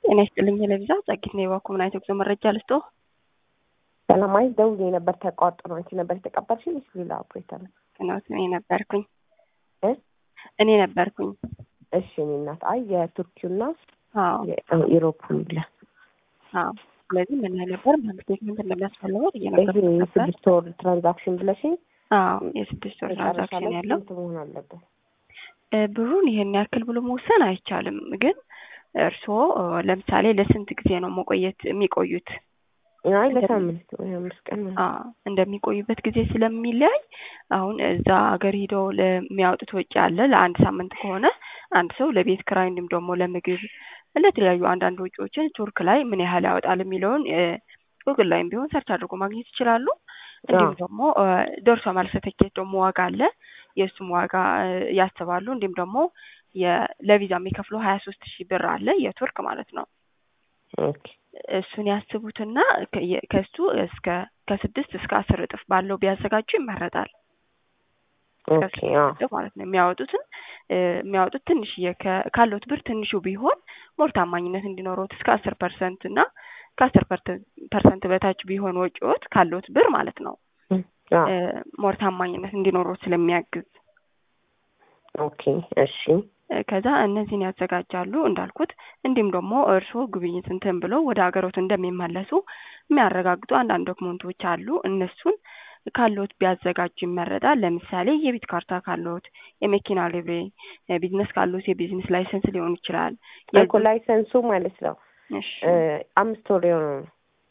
ጤና ይስጥልኝ ለቪዛ ጸጊት ነው የባኩ ምን አይነት ጉዞ መረጃ ልስጦ? ሰላማዊ ደውዬ ነበር ተቋርጦ ነው። አንቺ ነበር የተቀበልሽኝ ወይስ ሌላ ኦፕሬተር ነው? ነው እኔ ነበርኩኝ እ እኔ ነበርኩኝ። እሺ እኔ እናት አይ የቱርኪውና አዎ የኢሮፑን ብለ አዎ። ስለዚህ ምን ላይ ነበር ባንክ ስቴትመንት እንደሚያስፈልገው ይሄ እየነገርኩ ነበር። ስድስት ወር ትራንዛክሽን ብለሽኝ አዎ የስድስት ወር መጨረሻ ትራንዛክሽን ላይ ያለው ስንት መሆን አለበት? እ ብሩን ይሄን ያክል ብሎ መወሰን አይቻልም። ግን እርስዎ እ ለምሳሌ ለስንት ጊዜ ነው መቆየት የሚቆዩት? አይ ለሳምንት ወይ አምስት ቀን ምናምን። አዎ እንደሚቆዩበት ጊዜ ስለሚለያይ አሁን እዛ ሀገር ሄደው ለሚያወጡት ወጪ አለ። ለአንድ ሳምንት ከሆነ አንድ ሰው ለቤት ክራይ እንዲሁም ደግሞ ለምግብ ለተለያዩ አንዳንድ ወጪዎችን ቱርክ ላይ ምን ያህል ያወጣል የሚለውን ጉግል ላይም ቢሆን ሰርች አድርጎ ማግኘት ይችላሉ። እንዲሁም አዎ። ደግሞ እ ደርሶ መልስ ትኬት ደግሞ ዋጋ አለ። የእሱም ዋጋ እ ያስባሉ። እንዲሁም ደግሞ የ- ለቪዛ የሚከፍለው ሀያ ሶስት ሺህ ብር አለ የቱርክ ማለት ነው። ኦኬ እሱን ያስቡትና ከ- የ- ከሱ እስከ ከስድስት እስከ አስር እጥፍ ባለው ቢያዘጋጁ ይመረጣል። ኦኬ አዎ እጥፍ ማለት ነው የሚያወጡትን እ የሚያወጡት ትንሽዬ ከ- ካለዎት ብር ትንሹ ቢሆን ሞር ታማኝነት እንዲኖረዎት እስከ አስር ፐርሰንት እና ከአስር ፐርሰንት በታች ቢሆን ወጪዎት ካለዎት ብር ማለት ነው እም፣ አዎ እ ሞር ታማኝነት እንዲኖረዎት ስለሚያግዝ ኦኬ እሺ እ ከዛ እነዚህን ያዘጋጃሉ እንዳልኩት። እንዲሁም ደግሞ እርስዎ ግብይት እንትን ብለው ወደ ሀገሮት እንደሚመለሱ የሚያረጋግጡ አንዳንድ ዶክመንቶች አሉ። እነሱን ካለዎት ቢያዘጋጁ ይመረጣል። ለምሳሌ የቤት ካርታ ካለዎት፣ የመኪና ሊብሬ፣ ቢዝነስ ካለዎት የቢዝነስ ላይሰንስ ሊሆን ይችላል። እኮ ላይሰንሱ ማለት ነው እሺ እ አምስት ወር የሆነ ነው።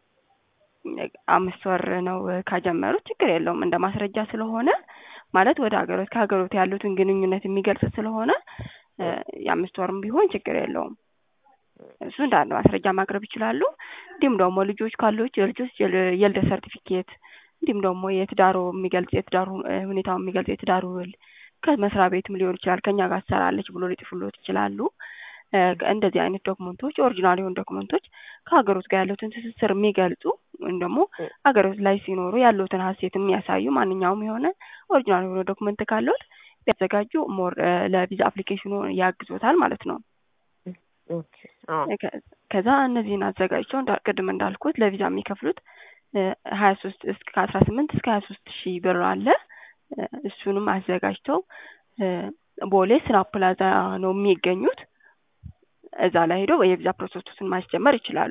አምስት ወር ነው ካጀመሩት ችግር የለውም። እንደ ማስረጃ ስለሆነ ማለት ወደ ሀገሮት ከሀገሮት ያሉትን ግንኙነት የሚገልጽ ስለሆነ እ የአምስት ወርም ቢሆን ችግር የለውም። እሱ እንደ አንድ ማስረጃ ማቅረብ ይችላሉ። እንዲሁም ደግሞ ልጆች ካሉት የልጆች የል- የልደት ሰርቲፊኬት እንዲሁም ደግሞ የትዳሩ የሚገልጽ የትዳሩ እ ሁኔታውን የሚገልጽ የትዳሩ ውል ከመስሪያ ቤትም ሊሆን ይችላል ከእኛ ጋር ትሰራለች ብሎ ሊጽፉልዎት ይችላሉ። እ እንደዚህ አይነት ዶክመንቶች ኦሪጂናል የሆኑ ዶክመንቶች ከሀገሮት ጋር ያሉትን ትስስር የሚገልጹ ወይም ደግሞ ሀገሮት ላይ ሲኖሩ ያሉትን ሀሴት የሚያሳዩ ማንኛውም የሆነ ኦሪጂናል የሆነ ዶክመንት ካለዎት ቢያዘጋጁ ሞር እ ለቪዛ አፕሊኬሽኑ ያግዞታል ማለት ነው። ኦኬ አዎ ከ- ከዛ እነዚህን አዘጋጅተው እንዳ- ቅድም እንዳልኩት ለቪዛ የሚከፍሉት ሀያ ሶስት እስከ አስራ ስምንት እስከ ሀያ ሶስት ሺህ ብር አለ። እ እሱንም አዘጋጅተው እ ቦሌ ስራ ፕላዛ ነው የሚገኙት። እዛ ላይ ሄደው የቪዛ ፕሮሰሱን ማስጀመር ይችላሉ።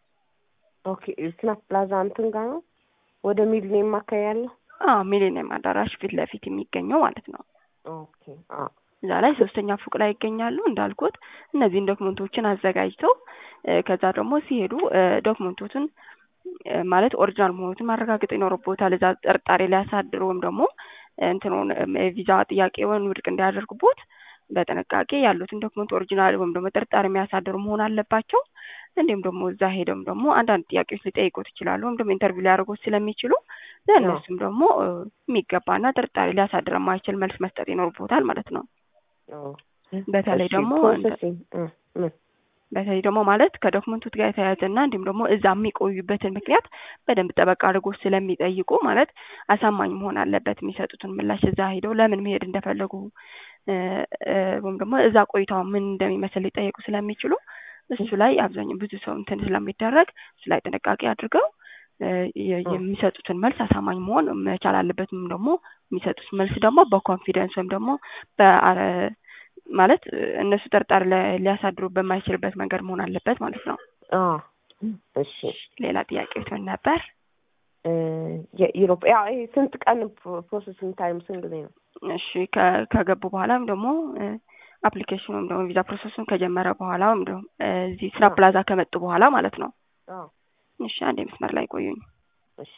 ኦኬ ስናፕ ፕላዛ እንትን ጋር ነው ወደ ሚሊኒየም አካባቢ ያለው። አዎ ሚሊኒየም አዳራሽ ፊት ለፊት የሚገኘው ማለት ነው። ኦኬ አዎ እዛ ላይ ሶስተኛ ፎቅ ላይ ይገኛሉ። እንዳልኩት እነዚህን ዶክመንቶችን አዘጋጅተው እ ከዛ ደግሞ ሲሄዱ እ ዶክመንቶችን እ ማለት ኦሪጂናል መሆኑን ማረጋገጥ ይኖርቦታል። እዛ ጥርጣሬ ሊያሳድሩ ወይም ደግሞ እንትኑን እ ቪዛ ጥያቄውን ውድቅ እንዲያደርጉቦት በጥንቃቄ ያሉትን ዶክመንት ኦሪጂናል ወይም ደግሞ ጥርጣሬ የሚያሳድሩ መሆን አለባቸው። እንዲሁም ደግሞ እዛ ሄደውም ደግሞ አንዳንድ ጥያቄዎች ሊጠይቁት ይችላሉ ወይም ደግሞ ኢንተርቪው ሊያደርጉት ስለሚችሉ ለእነሱም ደግሞ እ የሚገባና ጥርጣሬ ሊያሳድር የማይችል መልስ መስጠት ይኖርቦታል ማለት ነው። አዎ በተለይ እሺ፣ ደግሞ ፕሮሰሲንግ እ ምን በተለይ ደግሞ ማለት ከዶክመንቶች ጋር የተያያዘና እንዲሁም ደግሞ እዛ የሚቆዩበትን ምክንያት በደንብ ጠበቅ አድርጎ ስለሚጠይቁ ማለት አሳማኝ መሆን አለበት። የሚሰጡትን ምላሽ እዛ ሄደው ለምን መሄድ እንደፈለጉ እ እ ወይም ደግሞ እዛ ቆይታው ምን እንደሚመስል ሊጠየቁ ስለሚችሉ እሱ ላይ አብዛኛው ብዙ ሰው እንትን ስለሚደረግ እሱ ላይ ጥንቃቄ አድርገው እ የ- የሚሰጡትን መልስ አሳማኝ መሆን መቻል አለበት። ወይም ደግሞ የሚሰጡት መልስ ደግሞ በኮንፊደንስ ወይም ደግሞ በአረ ማለት እ እነሱ ጥርጣሬ ለ- ሊያሳድሩ በማይችልበት መንገድ መሆን አለበት ማለት ነው። አዎ እሺ ሌላ ጥያቄዎች ምን ነበር? እ የኢሮፕ ያው ይሄ ስንት ቀን ፕሮሰሲንግ ታይም ስንት ጊዜ ነው? እሺ ከ- ከገቡ በኋላ ወይም ደግሞ አፕሊኬሽን ወይም ደግሞ ቪዛ ፕሮሰሱን ከጀመረ በኋላ ወይም ደግሞ እ እዚህ ስራ አዎ። ፕላዛ ከመጡ በኋላ ማለት ነው። አዎ እሺ አንዴ መስመር ላይ ቆዩኝ። እሺ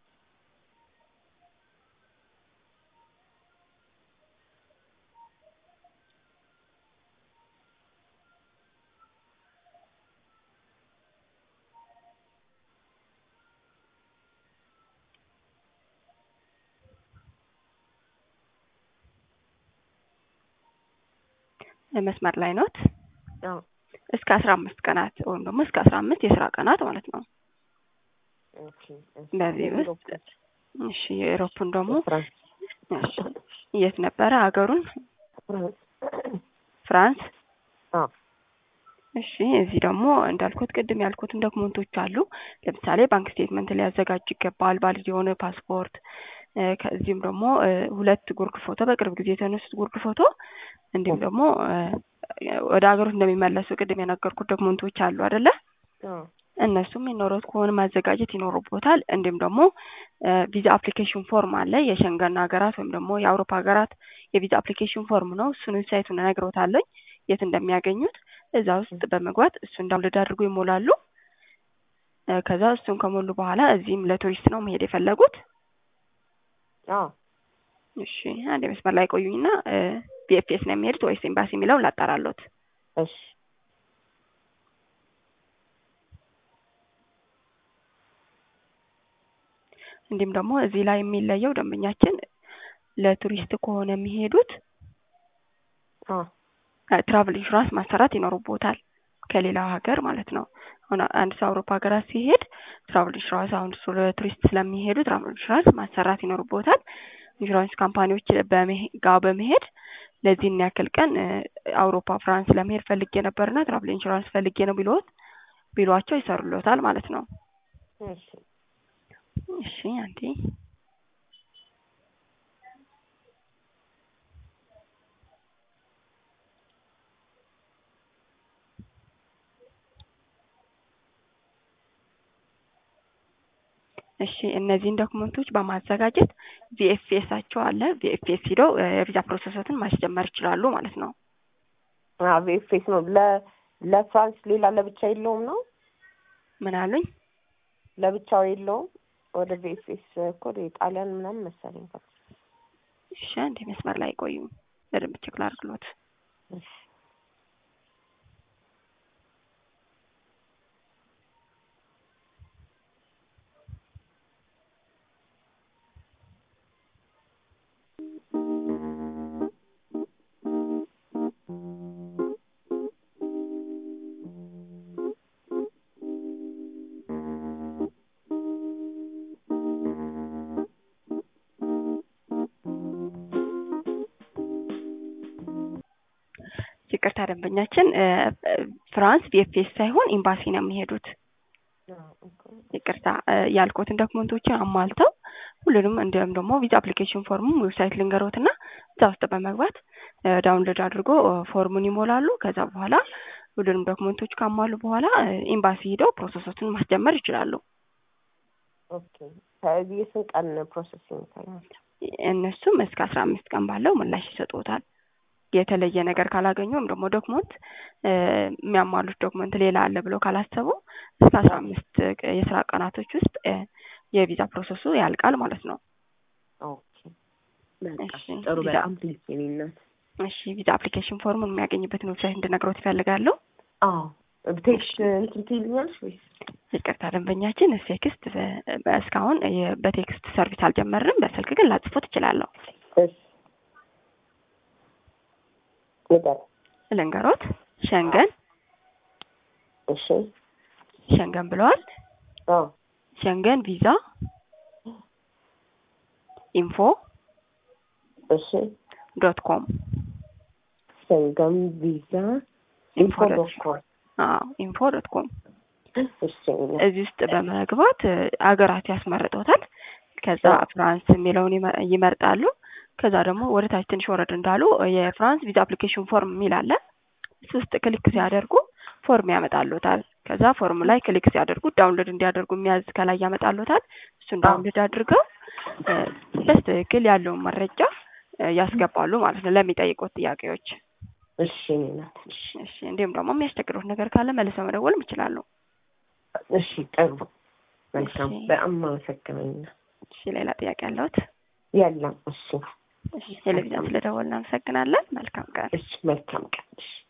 እ መስመር ላይ ኖት? አዎ እስከ አስራ አምስት ቀናት ወይም ደግሞ እስከ አስራ አምስት የስራ ቀናት ማለት ነው። ኦኬ እሺ በዚህ የኢሮፕ ውስጥ እሺ የኤሮፑን ደግሞ ፍራንስ እሺ የት ነበረ ሀገሩን? ፍራንስ ፍራንስ አዎ እሺ እዚህ ደግሞ እንዳልኩት ቅድም ያልኩትን ዶክመንቶች አሉ። ለምሳሌ ባንክ ስቴትመንት ሊያዘጋጅ ይገባል፣ ቫሊድ የሆነ ፓስፖርት፣ ከዚህም ደግሞ ሁለት ጉርድ ፎቶ፣ በቅርብ ጊዜ የተነሱት ጉርድ ፎቶ፣ እንዲሁም ደግሞ ወደ ሀገሮት እንደሚመለሱ ቅድም የነገርኩት ዶክመንቶች አሉ አይደለ? እነሱም የሚኖሩት ከሆነ ማዘጋጀት ይኖርቦታል። እንዲሁም ደግሞ ቪዛ አፕሊኬሽን ፎርም አለ። የሸንገን ሀገራት ወይም ደግሞ የአውሮፓ ሀገራት የቪዛ አፕሊኬሽን ፎርም ነው። እሱን ዌብሳይቱን እነግሮታለኝ የት እንደሚያገኙት እዛ ውስጥ በመግባት እሱን ዳውንሎድ አድርጎ ይሞላሉ። ከዛ እሱን ከሞሉ በኋላ እዚህም ለቱሪስት ነው መሄድ የፈለጉት። እሺ አንድ መስመር ላይ ቆዩኝና ቢኤፍኤስ ነው የሚሄዱት ወይስ ኤምባሲ የሚለውን ላጣራሎት። እሺ እንዲሁም ደግሞ እዚህ ላይ የሚለየው ደንበኛችን ለቱሪስት ከሆነ የሚሄዱት ትራቭል ኢንሹራንስ ማሰራት ይኖርቦታል ከሌላ ሀገር ማለት ነው። አሁን አንድ ሰው አውሮፓ ሀገራት ሲሄድ ትራቭል ኢንሹራንስ አሁን እሱ ለቱሪስት ስለሚሄዱ ትራቭል ኢንሹራንስ ማሰራት ይኖርቦታል። ኢንሹራንስ ካምፓኒዎች ጋር በመሄድ ለዚህን ያክል ቀን አውሮፓ ፍራንስ ለመሄድ ፈልጌ ነበርና ትራቭል ኢንሹራንስ ፈልጌ ነው ቢሎት ቢሏቸው ይሰሩሎታል ማለት ነው። እሺ አንዴ እሺ እነዚህን ዶክመንቶች በማዘጋጀት ቪኤፍኤሳቸው አለ። ቪኤፍኤስ ሂደው የቪዛ ፕሮሰሶትን ማስጀመር ይችላሉ ማለት ነው። ቪኤፍኤስ ነው። ለፍራንስ ሌላ ለብቻ የለውም ነው? ምን አሉኝ? ለብቻው የለውም። ወደ ቪኤፍኤስ እኮ ጣሊያን ምናምን መሰለኝ። እሺ አንዴ መስመር ላይ ቆዩ፣ በደንብ ቼክ ላድርግሎት። ይቅርታ ደንበኛችን ፍራንስ ቪኤፍኤስ ሳይሆን ኤምባሲ ነው የሚሄዱት። ይቅርታ ያልኩትን ዶክመንቶችን አሟልተው ሁሉንም እንዲሁም ደግሞ ቪዛ አፕሊኬሽን ፎርሙን ዌብሳይት ልንገሮትና እዛ ውስጥ በመግባት ዳውንሎድ አድርጎ ፎርሙን ይሞላሉ። ከዛ በኋላ ሁሉንም ዶክመንቶች ካሟሉ በኋላ ኤምባሲ ሂደው ፕሮሰሶችን ማስጀመር ይችላሉ። ኦኬ ከዚህ የስንት ቀን ፕሮሰሲንግ ይታያል? እነሱም እስከ አስራ አምስት ቀን ባለው ምላሽ ይሰጡታል። የተለየ ነገር ካላገኙ ወይም ደግሞ ዶክመንት የሚያሟሉት ዶክመንት ሌላ አለ ብለው ካላሰቡ እስከ አስራ አምስት የስራ ቀናቶች ውስጥ የቪዛ ፕሮሰሱ ያልቃል ማለት ነው። ኦኬ ጥሩ። በጣም ፕሊዝ የኔ እናት። እሺ ቪዛ አፕሊኬሽን ፎርሙን የሚያገኝበትን ዌብሳይት እንድነግሮት ይፈልጋሉ? አዎ ቴክስት እንትን ትይልኛለሽ ወይስ? ይቅርታ ደንበኛችን ቴክስት እስካሁን በቴክስት ሰርቪስ አልጀመርንም። በስልክ ግን ላጽፎት እችላለሁ። ንገር ልንገሮት። ሸንገን እሺ፣ ሸንገን ብለዋል። አዎ፣ ሸንገን ቪዛ ኢንፎ እሺ፣ ዶት ኮም ሸንገን ቪዛ ኢንፎ ዶት ኮም አዎ፣ ኢንፎ ዶት ኮም እሺ። እዚህ ውስጥ በመግባት አገራት ያስመርጦታል። ከዛ ፍራንስ የሚለውን ይመርጣሉ። ከዛ ደግሞ ወደ ታች ትንሽ ወረድ እንዳሉ የፍራንስ ቪዛ አፕሊኬሽን ፎርም የሚል አለ። እሱ ውስጥ ክሊክ ሲያደርጉ ፎርም ያመጣሉታል። ከዛ ፎርም ላይ ክሊክ ሲያደርጉ ዳውንሎድ እንዲያደርጉ የሚያዝ ከላይ ያመጣሉታል። እሱን ዳውንሎድ አድርገው በስትክክል ያለውን መረጃ ያስገባሉ ማለት ነው ለሚጠይቁት ጥያቄዎች። እሺ ናት። እሺ እንዲሁም ደግሞ የሚያስቸግሩት ነገር ካለ መልሰው መደወልም ይችላሉ። እሺ ጥሩ መልካም። በጣም አመሰግናለሁ። እሺ ሌላ ጥያቄ ያለዎት? የለም። እሺ ቴሌቪዥን ስለደወልን እናመሰግናለን። መልካም ቀን። እሺ መልካም ቀን። እሺ